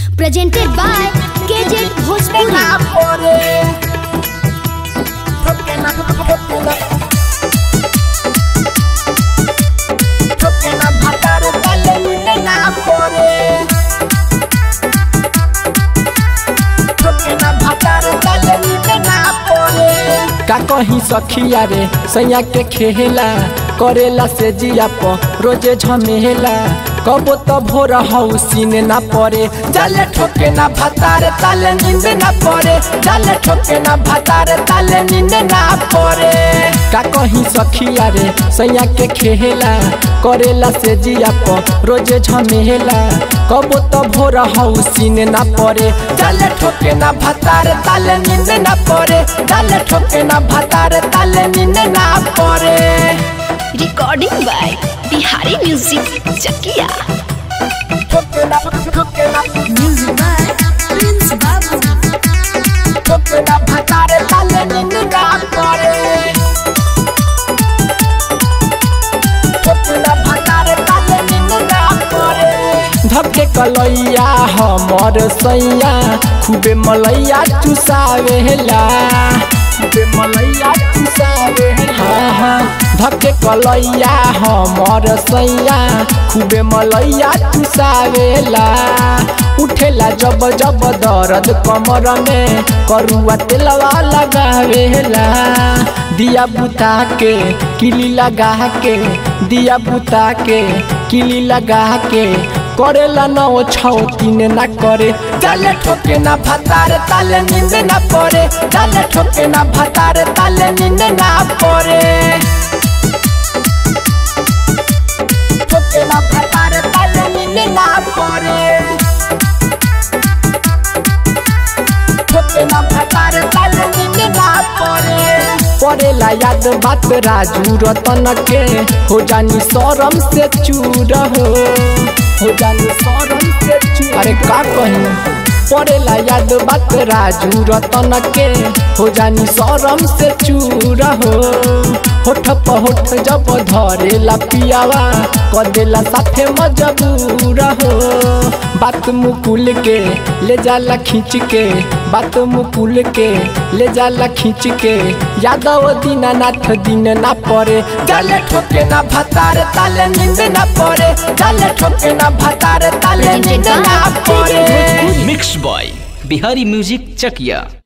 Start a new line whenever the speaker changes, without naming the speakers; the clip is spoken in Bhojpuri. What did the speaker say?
presented by KJ Bhojpuri.
का कहीं सखिया रे सैया के खेला करेला से जिया प रोजे झमेला कबो तो भोर हौसीन ना पड़े जाले ठोके ना भतारे ताले नींद ना पड़े जाले ठोके ना भतारे ताले नींद ना पड़े का कहीं सखिया रे सैया के खेला करेला से जिया प रोजे झमेला कबो तो भोर हौसीन ना पड़े जाले ठोके ना भतारे ताले नींद ना पड़े जाले ठोके ना भतारे ताले नींद ना पड़े
Recording by Bihari Music Chakia. Music by Prince Babu.
धके कलैया हमर सैया खूबे मलैया चुसावेला खूबे मलैया चुसावेला हाँ हाँ धके कलैया हमर सैया खूबे मलैया चुसावेला उठेला जब जब दर्द कमर में करुआ तेलवा लगावेला दिया बुता के किली लगा के दिया बुता के किली लगा के करेला न ओ छौ तीन ना करे जाले ठोके ना भतारे ताले नींद ना पड़े जाले ठोके ना भतारे ताले नींद ना पड़े ठोके ना भतारे ताले नींद ना पड़े ठोके ना भतारे ताले नींद ना पड़े पड़ेला याद बात राजू रतन के हो जानी शरम से चूर हो हो जानी शरम से चूर अरे का कही पड़ेला याद बात राजू रतन के हो जानी शरम से चूर हो होठ प होठ जब धरेला पियावा कदेला साथे मजबूर हो बात मुकुल के ले जाला खींच के बात मुकुल के ले जाला खींच के यादव दीनानाथ दिन ना पड़े जाले ठोके ना भतारे ताले नींद ना पड़े जाले ठोके ना भतारे ताले नींद ना पड़े
मिक्स बॉय बिहारी म्यूजिक चकिया